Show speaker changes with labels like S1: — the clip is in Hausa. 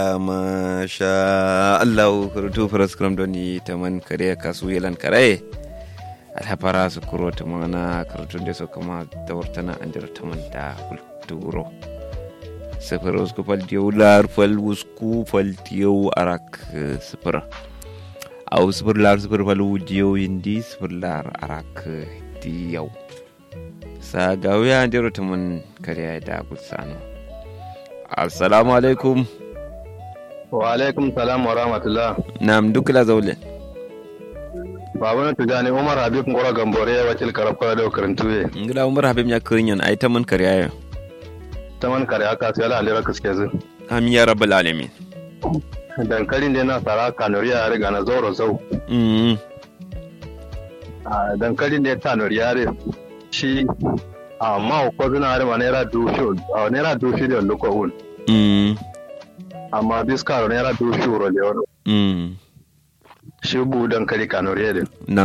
S1: masha Allah kurutu faraskram doni taman kare kasu yelan kare alhapara su kuro tamana karutun da so kama dawartana an jira taman da kulturo sifir usku fal diyau lar fal usku fal diyau arak sifir au sifir lar sifir fal diyau indi sifir lar arak diyau sa gawiya an jira taman kare da gutsano assalamu alaikum
S2: wa alaikum salam wa rahmatullah
S1: nam dukla zaule
S2: babu na tujani umar habib ngora gambore ya wakil karafka da karantuye
S1: ngila umar habib ya kirin ai ta man kare ayo
S2: ta man kare aka sai ala alira kaske zu
S1: amin ya rabbal alamin
S2: dankalin da na sara kanuriya ya riga na zoro zau
S1: mm
S2: dankalin da ya tanuriya ya shi amma ko zuna har ma naira dushu a naira dushu da luko un
S1: mm
S2: amma biska naira dushu ro le
S1: mm
S2: shi bu dankali kanuriya din
S1: na